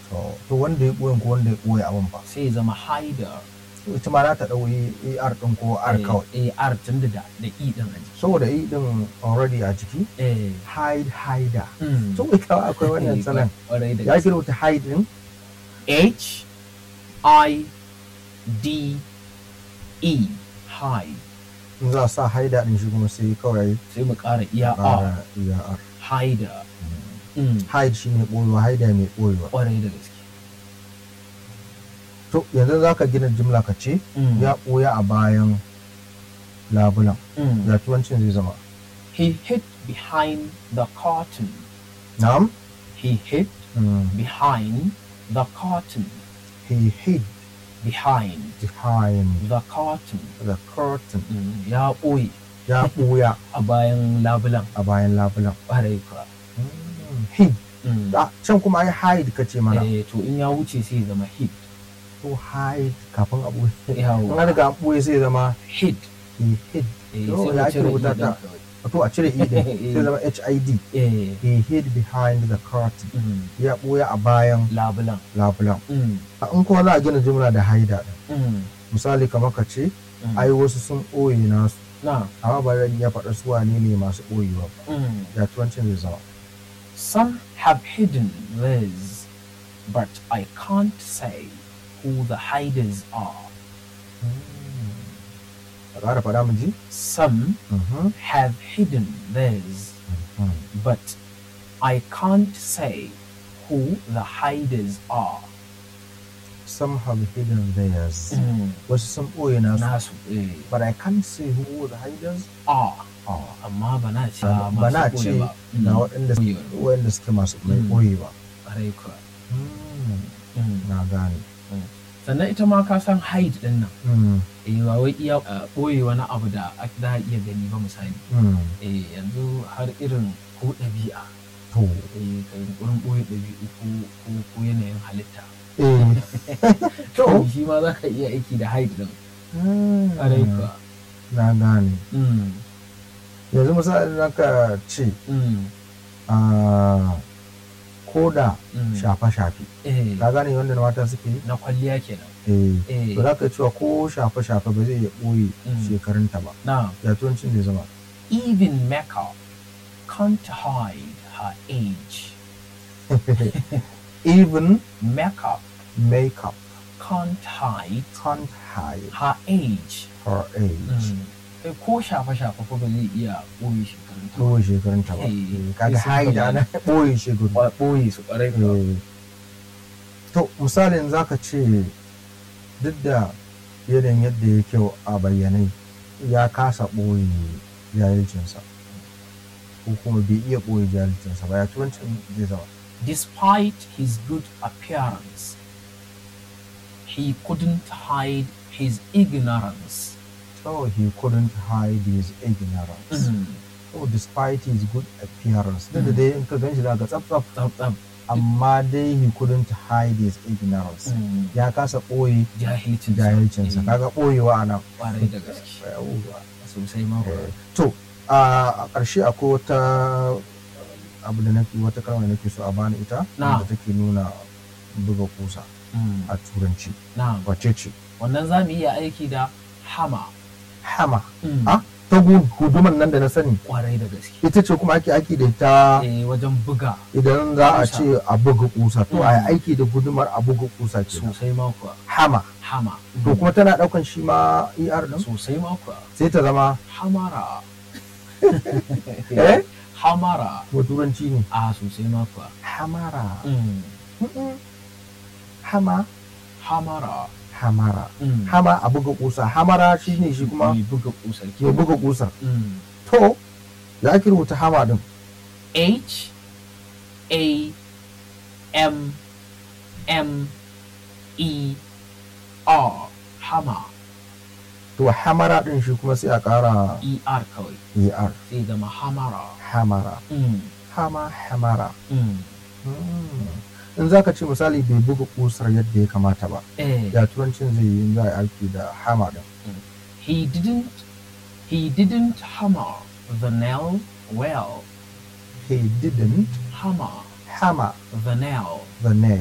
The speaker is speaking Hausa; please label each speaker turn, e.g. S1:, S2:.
S1: to to wanda ya ɓoyen ko wanda ya ɓoye abin ba
S2: sai ya zama hider
S1: to ita ma za ta ɗauki ar ɗin ko r kawai
S2: eh r tun da da da e din a jiki
S1: saboda i ɗin already a jiki
S2: eh
S1: hide hider
S2: mm.
S1: to ita ma akwai wannan
S2: Eh,
S1: salon
S2: kwarai da
S1: ya
S2: gaske.
S1: kira wata hide ɗin
S2: H I D E hide
S1: in za a sa hider ɗin shi kuma sai kawai
S2: sai mu ƙara iya R
S1: ƙara iya r
S2: hider mm.
S1: hide shi ne ɓoyewa hider mai ɓoyewa
S2: kwarai da gaske
S1: to yanzu za ka gina jimla ka ce
S2: Mm.
S1: ya ɓoya a bayan labulan
S2: Mm.
S1: ya turancin zai zama
S2: He hid behind the curtain.
S1: na'am
S2: He hid
S1: Mm.
S2: behind the curtain.
S1: he hid
S2: Behind
S1: behind
S2: the curtain.
S1: the curtain
S2: Mm. Ya ɓoye
S1: ya ɓoya
S2: a bayan labulan
S1: a bayan labulan
S2: ƙwarai kuwa.
S1: Mm. hid
S2: Mm.
S1: Ah, can kuma ai hide ka ce mana
S2: Eh, to in ya wuce sai ya zama hid.
S1: to hide kafin a ɓoye
S2: Yawa.
S1: in an riga an ɓoye sai zama
S2: Hid.
S1: he hid
S2: Eh,
S1: To,
S2: sai
S1: ya
S2: mu
S1: ake
S2: cire
S1: rubuta
S2: i
S1: ta?
S2: ɗin kawai.
S1: to a cire i din sai zama hid
S2: Eh,
S1: he hid behind the curtain
S2: mm.
S1: ya ɓoye a bayan
S2: labulan.
S1: labulan
S2: Mm.
S1: A in kuma za a gina jimla da haida din
S2: Mm.
S1: misali kamar ka ce
S2: Mm.
S1: ai wasu sun ɓoye nasu
S2: Na.
S1: amma ba zan iya faɗa su wane ne masu ɓoyewa ba
S2: Mm.
S1: ya turancin zai zama
S2: Some have hidden theirs, but I can't say who the hiders are.
S1: a ƙara faɗa mu ji
S2: Some
S1: Mhm,
S2: have hidden theirs,
S1: mhm.
S2: but I can't say who the hiders are.
S1: some have hidden theirs wasu sun ɓoye nasu
S2: Nasu eh,
S1: but I can't say who the hiders
S2: are,
S1: are
S2: amma ba na ce
S1: ba
S2: masu
S1: na
S2: ɓoye
S1: ce
S2: ba.
S1: ga
S2: Mm.
S1: waɗanda
S2: Ɓoyewa.
S1: waɗanda suke masu mai
S2: Mm.
S1: ɓoyewa
S2: Ƙwarai kuwa.
S1: Mm,
S2: Mm.
S1: na gane
S2: Sannan ita ma ka san hide ɗin nan.
S1: Mm,
S2: Eh, ba wai iya uh, ɓoye wani abu da a- za a iya gani ba misali.
S1: mm.
S2: Eh, yanzu har irin ko ɗabi'a.
S1: to
S2: eh, ka yi wurin ɓoye ɗabi'u ko, ko, ko yanayin halitta.
S1: eh
S2: To, shi ma za ka iya aiki da hide ɗin. Ƙwarai kuwa.
S1: na gane
S2: Mm,
S1: yanzu misali na ka ce
S2: mm,
S1: a koda
S2: mm.
S1: shafe-shafe
S2: Eh,
S1: ka gane wanda mata suke yi
S2: na kwalliya kenan.
S1: eh
S2: Eh,
S1: to za ka cewa ko shafe-shafe ba zai iya ɓoye
S2: Mm.
S1: shekarunta ba
S2: na,
S1: ya turancin zai zama
S2: even makeup can't hide her age.
S1: even
S2: Makeup
S1: makeup
S2: can't hide
S1: can't hide
S2: her age.
S1: her age
S2: Mm. Eh, ko shafe-shafe fa ba zai iya ɓoye shekarunta ba.
S1: ɓoye shekarunta ba
S2: Eh,
S1: Eh, kaga
S2: sai sun
S1: hide
S2: bayyana.
S1: ana ɓoye shekaru
S2: Ba- ɓoye su ƙwarai kuwa.
S1: Eh, to misalin za ka ce duk da yanayin yadda ya kyau a bayanai ya kasa ɓoye jahilcinsa ko kuma bai iya ɓoye jahilcinsa ba ya turancin zai zama
S2: Despite his good appearance, he couldn't hide his ignorance.
S1: so he couldn't hide his ignorance so despite his good appearance duk da dai in ka gan shi za ka tsaf tsaf
S2: Tsab tsab.
S1: amma dai he couldn't hide his ignorance ya kasa ɓoye
S2: Jahilcin
S1: jahilcinsa kaga ɓoyewa a nan
S2: Kwarai da gaske.
S1: Yawwa.
S2: Sosai ma kuwa.
S1: to a ƙarshe akwai wata abu da nake wata kalma da nake so a bani ita
S2: Na.
S1: da take nuna buga kusa
S2: Mm.
S1: a turanci
S2: Na,
S1: wace ce
S2: wannan za mu iya aiki da hama.
S1: hama
S2: Mm.
S1: Ah? ta gu- guduman nan da na sani
S2: Kwarai da gaske.
S1: ita ce kuma ake aiki da ita
S2: Eh, wajen buga
S1: idan za a
S2: Kusa.
S1: ce a buga kusa to a yi
S2: Mm.
S1: aiki da gudumar a buga kusa ke
S2: sosai ma kuwa.
S1: hama
S2: Hama.
S1: to kuma tana daukan shi ma er din
S2: sosai ma kuwa.
S1: sai ta zama
S2: Hamara.
S1: eh
S2: Hamara.
S1: ko turanci ne
S2: A sosai ma kuwa.
S1: hamara
S2: Mm.
S1: Mm-mm. hama
S2: Hamara.
S1: hamara
S2: Mm.
S1: hama a buga kusa hamara shi ne shi kuma
S2: Mai buga kusar
S1: ya
S2: ke.
S1: buga kusar
S2: Mm.
S1: to ya ake rubuta hama din
S2: H A M M E R Hama
S1: to hamara din shi kuma sai a kara
S2: E R kawai
S1: er
S2: sai zama Hamara.
S1: hamara
S2: Mm.
S1: hama hamara
S2: Mm.
S1: Mm. in za ka ce misali bai buga kusar yadda ya kamata ba
S2: Eh,
S1: ya turancin zai yi in za a yi aiki da hama din
S2: he didn't he didn't hammer the nail well.
S1: he didn't
S2: Hammer
S1: hammer
S2: the nail
S1: the nail